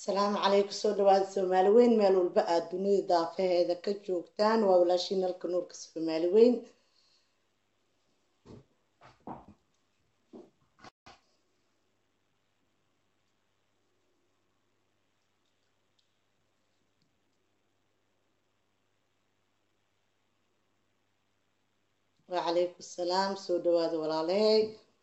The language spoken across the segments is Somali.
asalaamu calaykum soo dhawaada soomaali weyn meel walba aad dunida daafaheeda ka joogtaan waa walaashiin halka nuurka soomaali weyn wacalaykum salaam soo dhawaada walaalahay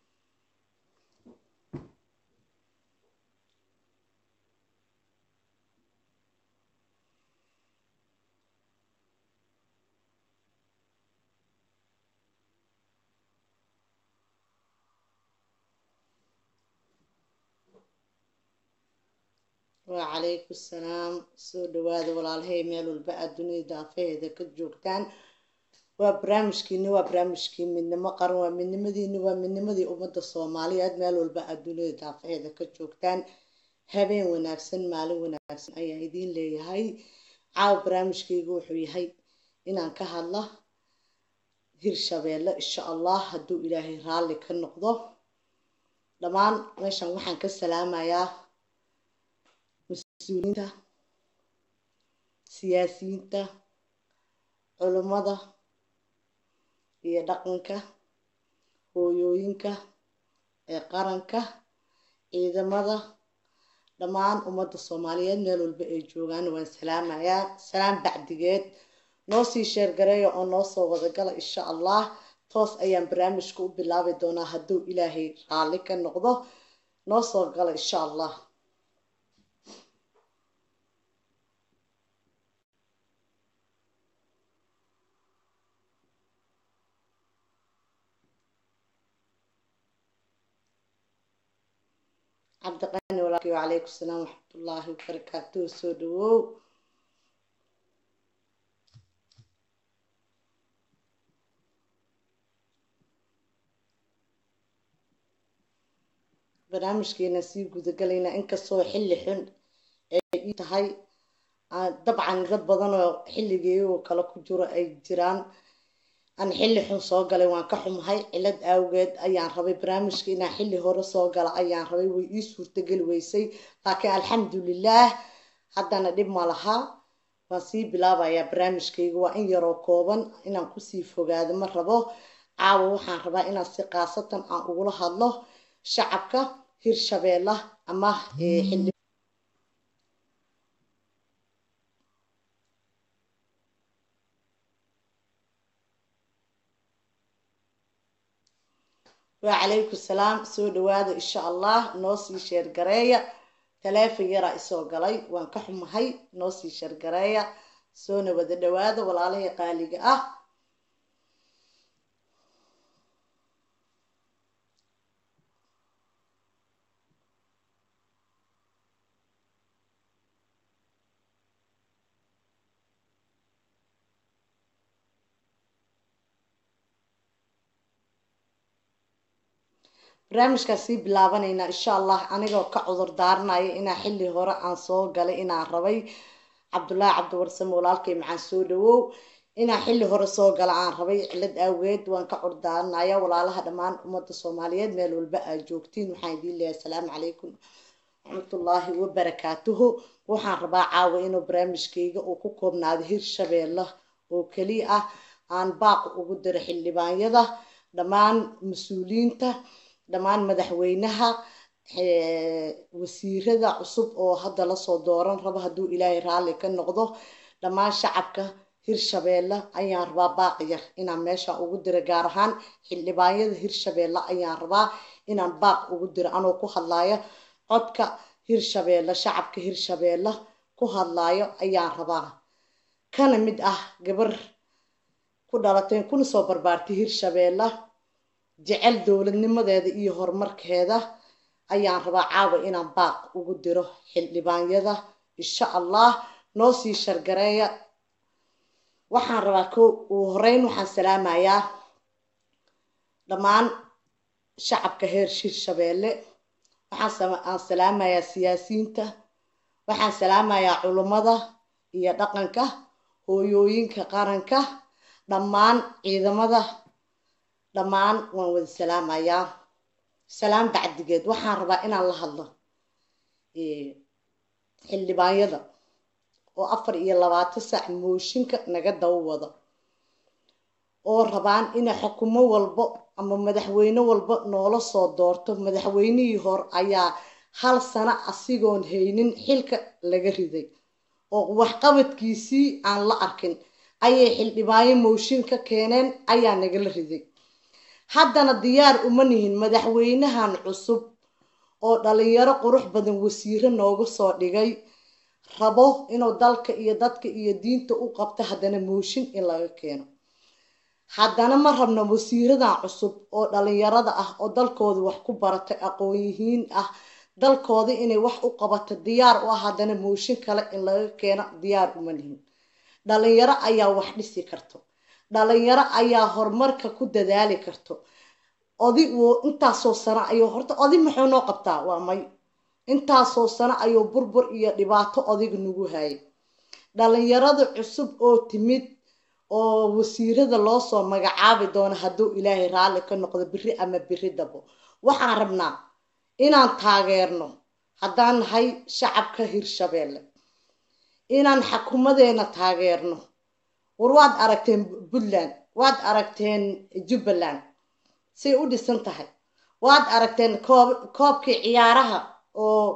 wacalaykum salaam soo dhawaada walaalahay meel walba aad dunida daafaheeda ka joogtaan waa barnaamijkiini waa barnaamijkii midnimo qaran waa midnimadiini waa midnimadii ummadda soomaaliyeed meel walba aad dunida daafaheeda ka joogtaan habeen wanaagsan maalin wanaagsan ayaan idiin leeyahay caawa barnaamijkaygu wuxuu yahay inaan ka hadla hirshabeelle insha allah hadduu ilaahay raalli ka noqdo dhammaan meeshan waxaan ka salaamayaa mas-uuliyiinta siyaasiyiinta culummada iyo dhaqanka hooyooyinka ee qaranka ciidamada dhammaan ummadda soomaaliyeed meel walba ay joogaan waan salaamayaa salaam bacdigeed noo sii sheergareeya oo noo soo wadagala insha allah toos ayaan barnaamijka u bilaabi doonaa hadduu ilaahay raalli ka noqdo noo soo gala insha allah cabdiqani walaalkii wacalaykum salaam waxmatullaahi wabarakaatuhu soo dhawow barnaamijkeena sii gudagalaynaa inkastoo xilli xun ay ii tahay dabcan dad badan oo xilligeeyagoo kale ku jiro ay jiraan aan xilli xun soo galay waan ka xumahay cilad awgeed ayaan rabay barnaamijka inaan xilli hore soo gala ayaan rabay way ii suurtageli weysay laakiin alxamdulilaah haddana dhib ma laha waan sii bilaabayaa barnaamijkayga waa in yaroo kooban inaan kusii fogaado ma rabo caawa waxaan rabaa inaan si khaasatan aan ugula hadlo shacabka hirshabeella ama xildhi wacalaykum salaam soo dhawaada insha allah noo sii sheergareeya taleefon yaraa isoo galay waan ka xumahay noo sii sheergareeya soona wada dhawaada walaalahii qaaliga ah barnaamijkaan sii bilaabanaynaa insha allah anigoo ka cudur daaranaya inaa xilli hore aan soo galay inaan rabay cabdullaahi cabdiwarsame walaalkay maxaan soo dhawow inaan xilli hore soo gala aan rabay cilad awgeed waan ka cudur daaranaya walaalaha dhammaan ummadda soomaaliyeed meel walba aad joogtiin waxaan idiin leeyahay asalaamu calaykum raxmatullaahi wabarakaatuhu waxaan rabaa caawa inuu barnaamijkayga uu ku koobnaado hirshabeelle oo keliya ah aan baaq ugu diro xildhibaanyada dhammaan mas-uuliyiinta dhammaan madaxweynaha wasiirada cusub oo hadda lasoo dooran rabo hadduu ilaahay raalli ka noqdo dhammaan shacabka hirshabeelle ayaan rabaa baaqi yar inaan meeshaan ugu diro gaar ahaan xildhibaanyada hirshabeelle ayaan rabaa inaan baaq ugu diro anoo ku hadlaayo codka hirshabeelle shacabka hirshabeelle ku hadlaayo ayaan rabaa kana mid ah gabar ku dhalatay kuna soo barbaartay hirshabeelle jecel dowladnimadeeda iyo horumarkeeda ayaan rabaa caawa inaan baaq ugu diro xildhibaanyada insha allah noo sii shargareeya waxaan rabaa ko uu horeyn waxaan salaamayaa dhammaan shacabka heer hirshabeelle waxaan salaamayaa siyaasiyiinta waxaan salaamayaa culummada iyo dhaqanka hooyooyinka qaranka dhammaan ciidamada dhammaan waan wada salaamayaa salaam bacdigeed waxaan rabaa inaan la hadlo xildhibaanyada oo afar iyo labaatan saac mooshinka naga daba wada oo rabaan inay xukumo walbo ama madaxweyne walba noola soo doorto madaxweynihii hor ayaa hal sano asigoon haynin xilka laga riday oo waxqabadkiisii aan la arkin ayay xildhibaanyo mooshin ka keeneen ayaa nagala riday haddana diyaar uma nihin madaxweynahan cusub oo dhalinyaro qurux badan wasiiro nooga soo dhigay rabo inuu dalka iyo dadka iyo diinta u qabto haddana mooshin in laga keeno haddana ma rabno wasiiradan cusub oo dhalinyarada ah oo dalkooda wax ku baratay aqoon-yihiin ah dalkooda inay wax u qabato diyaar u ah haddana mooshin kale in laga keeno diyaar uma nihin dhalinyaro ayaa wax dhisi karto dhalinyaro ayaa horumarka ku dadaali karto odig intaasoo sano ayuu horta odig muxuu noo qabtaa waa may intaasoo sano ayuu burbur iyo dhibaato odig nagu hayay dhalinyarada cusub oo timid oo wasiirada loo soo magacaabi doono hadduu ilaahay raalli ka noqdo biri ama biri dabo waxaan rabnaa inaan taageerno haddaan nahay shacabka hirshabeelle inaan xakumadeena taageerno war waad aragteen puntland waad aragteen jubbaland say u dhisan tahay waad aragteen koob koobkii ciyaaraha oo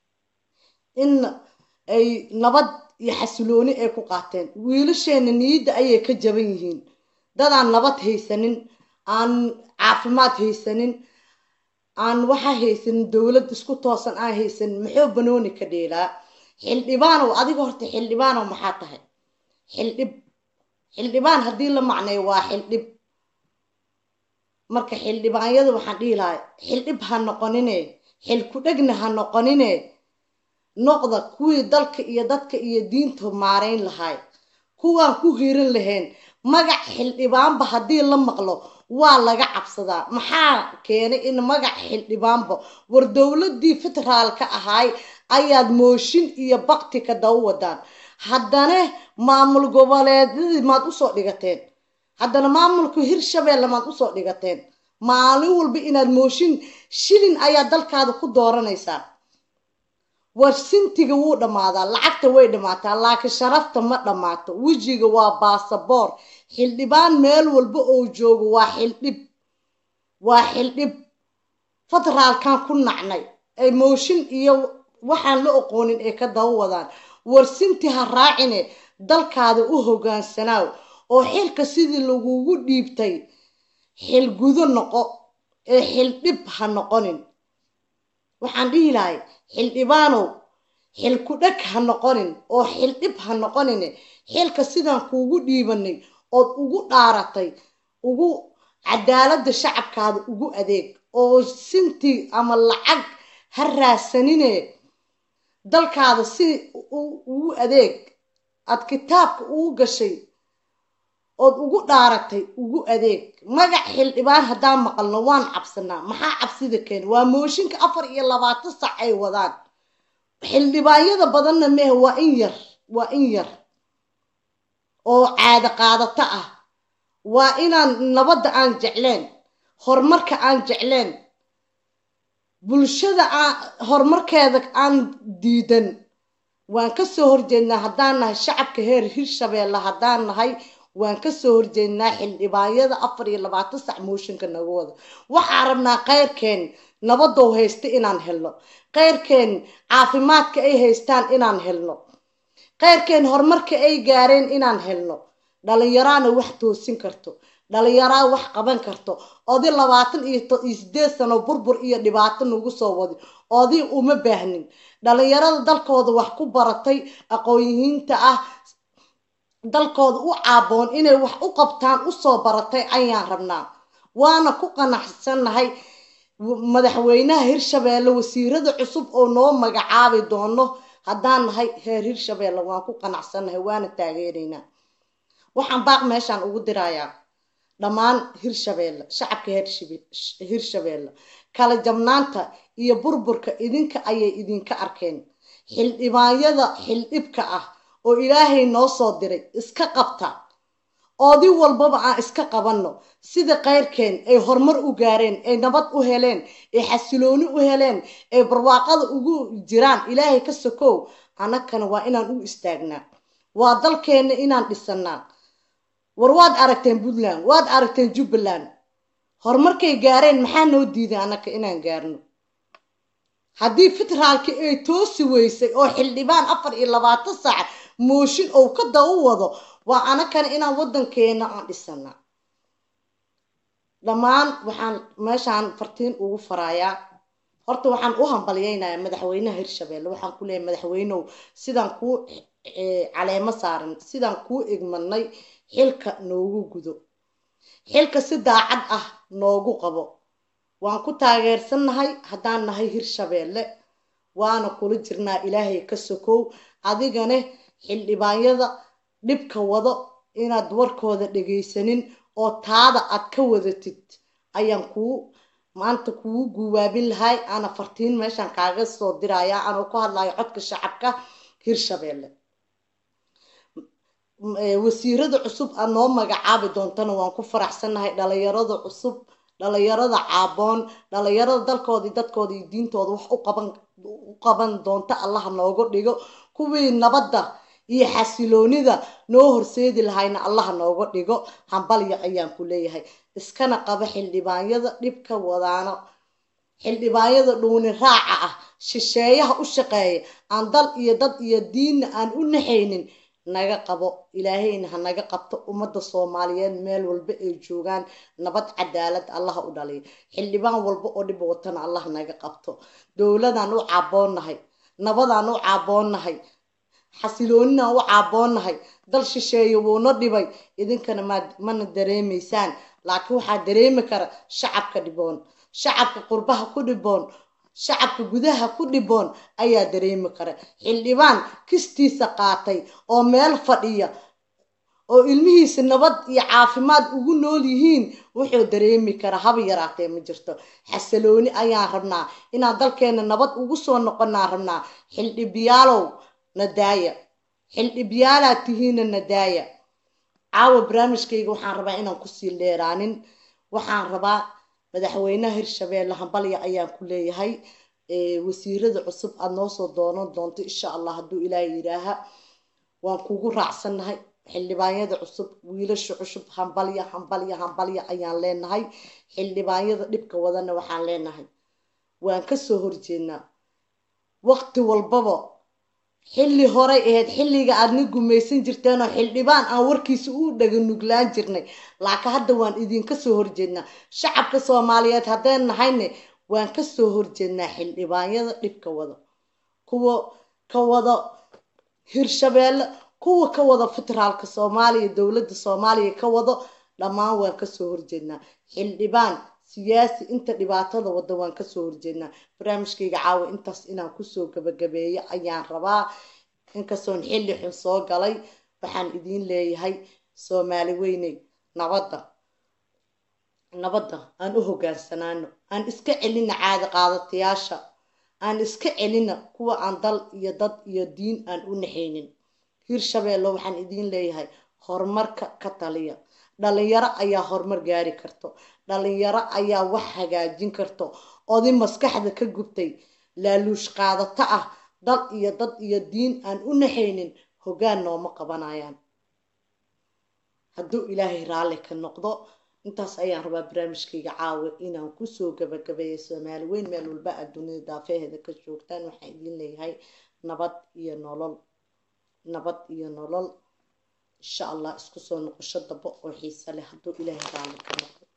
in ay nabad iyo xasilooni ay ku qaateen wiilasheena niyadda ayay ka jaban yihiin dadaan nabad haysanin aan caafimaad haysanin aan waxa haysanin dowlad isku toosan aan haysanin muxuu banooni ka dheelaa xildhibaanow adiga horta xildhibaanow maxaa tahay xildhib xildhibaan haddii la macneeyo waa xildhib marka xildhibaanyada waxaan dhihi lahay xildhib ha noqonine xil ku dhegna ha noqonine noqda kuwii dalka iyo dadka iyo diinta maarayn lahay kuwaan ku hiiran lahayn magac xildhibaanba haddii la maqlo waa laga cabsadaa maxaa keenay in magac xildhibaanba war dowladii federaalka ahaay ayaad mooshin iyo bakti ka daba wadaan haddana maamul goboleedyadii maad usoo dhigateen haddana maamulka hirshabeelle maad usoo dhigateen maalin walba inaad mooshin shilin ayaa dalkaada ku dooranaysaa war sintiga wuu dhammaadaa lacagta way dhammaataa laakiin sharafta ma dhammaato wejiga waa baasaboor xildhibaan meel walba oo joogo waa xildhib waa xildhib federaalkan ku nacnay ay mooshin iyo waxaan la oqoonin ay ka daba wadaan war sinti ha raacine dalkaada u hogaansanaaw oo xilka sidii lagugu dhiibtay xil gudo noqo ee xildhib ha noqonin waxaan dhihi lahay xildhibaanow xil ku dheg ha noqonin oo xildhib ha noqonine xilka sidaan kuugu dhiibanay ood ugu dhaaratay ugu cadaaladda shacabkaada ugu adeeg oo sinti ama lacag ha raasanine dalkaada si ugu adeeg aad kitaabka ugu gashay ood ugu dhaaratay ugu adeeg magac xildhibaan haddaan maqalno waan cabsanaa maxaa cabsida keena waa mooshinka afar iyo labaatan sac ay wadaan xildhibaanyada badanna mehe waa in yar waa in yar oo caado qaadato ah waa inaan nabadda aan jecleen horumarka aan jecleen bulshada aan horumarkeeda aan diidan waan kasoo horjeednaa haddaan nahay shacabka heer hirshabeelle haddaan nahay waan kasoo horjeednaa xildhibaanyada afar iyo labaatan sac mooshinka naga wada waxaan rabnaa keyrkeen nabadow haysta inaan helno keyrkeen caafimaadka ay haystaan inaan helno keyrkeen horumarka ay gaareen inaan helno dhalinyaraana wax toosin karto dhalinyaraa wax qaban karto odi labaatan iyo sideed sano burbur iyo dhibaato nagu soo wadi odi uma baahnin dhalinyarada dalkooda wax ku baratay aqoon-yihiinta ah dalkooda u caaboon inay wax u qabtaan usoo baratay ayaan rabnaa waana ku qanacsannahay madaxweynaha hirshabeelle wasiirada cusub oo noo magacaabi doono haddaan nahay heer hirshabeelle waan ku qanacsannahay waana taageeraynaa waxaan baaq meeshaan ugu dirayaa dhammaan hirshabeelle shacabka hirshabeelle kala jabnaanta iyo burburka idinka ayay idinka arkeen xildhibaanyada xildhibka ah oo ilaahay noo soo diray iska qabta oodi walbaba aan iska qabanno sida keyrkeen ay horumar u gaareen ay nabad u heleen ay xasilooni u heleen ay barwaaqada ugu jiraan ilaahay ka sokow annagana waa inaan u istaagnaa waa dalkeenna inaan dhisanaa war waad aragteen puntland waad aragteen jubbaland horumarkay gaareen maxaa noo diiday annaka inaan gaarno haddii federaalki ay toosi weysay oo xildhibaan afar iyo labaatan saac mooshin ou ka daba wado waa anakana inaan waddankeena aan dhisanaa dhammaan waxaan meeshaan fartiin ugu farayaa horta waxaan u hambalyeynayaa madaxweynaha hirshabelle waxaan ku leeyahay madaxweynow sidaan kuu caleemo saaran sidaan kuu igmanay xilka noogu gudo xilka si daacad ah noogu qabo waan ku taageersannahay haddaan nahay hirshabeelle waana kula jirnaa ilaahay ka sokow adigane xildhibaanyada dhibka wado inaad warkooda dhegaysanin oo taada aad ka wadatid ayaan kuu maanta kugu guwaabin lahay ana fartiin meeshaan kaaga soo diraya anoo ku hadlayo codka shacabka hirshabeelle wasiirada cusub aad noo magacaabi doontana waan ku faraxsannahay dhalinyarada cusub dhalinyarada caaboon dhalinyarada dalkoodii dadkoodii diintooda wax uqaban u qaban doonta allaha nooga dhigo kuwii nabadda iyo xasiloonida noo horseedi lahayna allaha nooga dhigo hambalya ayaan ku leeyahay iskana qaba xildhibaanyada dhibka wadaano xildhibaanyada dhuuni raaca ah shisheeyaha u shaqeeya aan dal iyo dad iyo diinna aan u naxaynin naga qabo ilaahayna ha naga qabto ummadda soomaaliyeed meel walba ay joogaan nabad cadaalad allaha u dhaliyo xildhibaan walba oo dhib watana allah naga qabto dowladaan u caaboonnahay nabadaan u caaboonnahay xasilooninaan u caaboonnahay dal shisheeye wuuna dhibay idinkana ma mana dareemaysaan laakiin waxaa dareemi kara shacabka dhiboon shacabka qurbaha ku dhiboon shacabka gudaha ku dhiboon ayaa dareemi kara xildhibaan kistiisa qaatay oo meel fadhiya oo ilmihiisa nabad iyo caafimaad ugu nool yihiin wuxuu dareemi karaa haba yaraatee ma jirto xasalooni ayaan rabnaa inaan dalkeena nabad ugu soo noqonaan rabnaa xildhibiyaalow nadaaya xildhibyaalaad tihiina nadaaya caawa barnaamijkayga waxaan rabaa inaan kusii dheeraanin waxaan rabaa madaxweynaha hirshabeelle hambalya ayaan ku leeyahay wasiirada cusub aada noo soo doonan doonto insha allah hadduu ilaaha yidhaaha waan kugu raacsannahay xildhibaanyada cusub wiilasha cusub hambalya hambalya hambalya ayaan leenahay xildhibaanyada dhibka wadana waxaan leenahay waan kasoo horjeednaa waqti walbaba xilli horay ahayd xilliga aadna gumaysan jirteen oo xildhibaan aan warkiisa u dhaganuglaan jirnay laakiin hadda waan idinka soo horjeednaa shacabka soomaaliyeed haddeen nahayne waan kasoo horjeednaa xildhibaanyada dhibka wada kuwa ka wada hirshabeelle kuwa ka wada federaalka soomaaliya dowladda soomaaliya ka wado dhammaan waan kasoo horjeednaa xildhibaan siyaasi inta dhibaatada wada waan kasoo horjeednaa barnaamijkayga caawa intaas inaan kusoo gabagabeeyo ayaan rabaa inkastoon xilli xun soo galay waxaan idiin leeyahay soomaali weyney nabadda nabadda aan u hogaansanaano aan iska celina caadi qaadatayaasha aan iska celina kuwa aan dal iyo dad iyo diin aan u naxaynin hirshabeelle waxaan idiin leeyahay horumarka ka taliya dhalinyaro ayaa horumar gaari karto dhalinyaro ayaa wax hagaajin karto odi maskaxda ka gubtay laaluush qaadato ah dal iyo dad iyo diin aan u naxaynin hoggaan nooma qabanayaan hadduu ilaahay raalli ka noqdo intaas ayaan rabaa barnaamijkayga caawa inaan kusoo gabagabeeya soomaali weyn meel walba aad dunida daafeheeda ka joogtaan waxaan idiin leeyahay nabad iyo nolol nabad iyo nolol insha allah isku soo noqosho dabo oo xiise leh hadduu ilaahay raalli ka noqdo